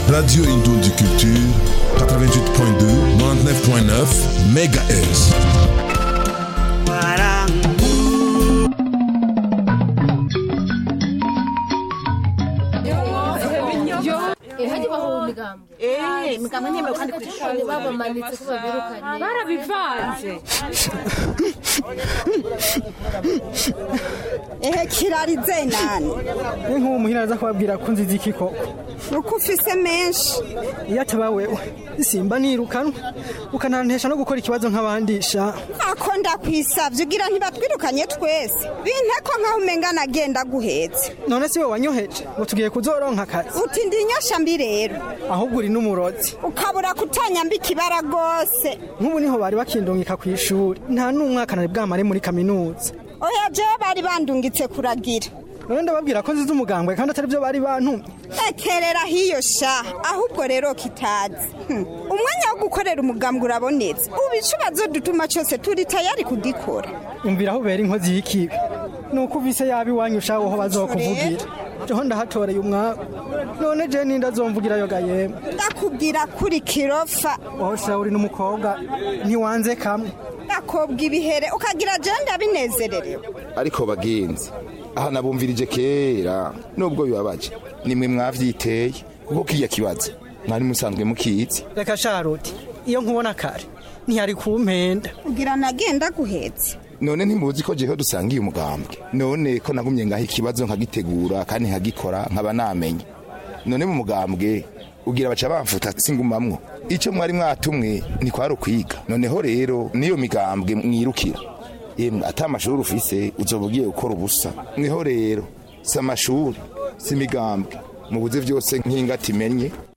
Radio Indoundi Culture, 88.2, 99.9 MHz. hajya baho imigambwe Eh, imigambwe ntemewe kandi ku ishuri babamanitse ko babirukanye barabivanze ehe kirarize nani ni nk'uwo muhira aza kubabwira ko nziza iki koko uko ufise menshi iyo ataba wewe simba nirukanwa ukanantesha no gukora ikibazo nk'abandi sha ako ndakwisavye ugira ntibatwirukanye twese binteko nkaho umenga nagenda guhetse none si we wanyoheje ngo tugiye kuzoronka akazi uti ndi inyosha mbi rero ahubwo uri n'umurozi ukabura kutanyambika ibara rwose nk'ubu niho bari bakindungika ku ishuri nta n'umwaka nari bwamare muri kaminuza oya jewe bari bandungitse kuragira none ndababwira ko nziza umugambwe kandi atari byo bari bantumye ekerera hiyo sha ahubwo rero kitazi Hmm. umwanya wo gukorera umugambwe urabonetse ubu icubazo dutuma cyose turi tayari kugikora umvira aho ubera inkozi y'ikibi ni uko uvise yaba iwanyu ushaho aho bazokuvugira jeho ndahatoreye umwaku none je ninda azomvugirayo ga yemwe ndakubwira kuri kirofa wowe sha uri n'umukobwa ntiwanze kamwe ndakobwa ibihere ukagira jewe ndabinezererewe ariko bagenzi aha nabumvirije kera nubwo bibabaje nimwe mwavyiteye kuko kiya kibazo mwari musanzwe mukizi reka sharuti iyo nkubona kare ntiyari kumpenda kugira nagenda guhetse none ntimuzi ko jeho dusangiye umugambwe none ko nagumye ngaho ikibazo nkagitegura kandi nkagikora nkaba namenye none mu mugambwe ugira baca bamfuta singumamwo ico mwari mwatumwe ntikwari ukwiga noneho rero niyo migambwe mwirukira yemwe ata amashuri ufise uzoba ugiye gukora ubusa mweho rero si amashuri si imigambwe mubuze vyose nk'ingati imenye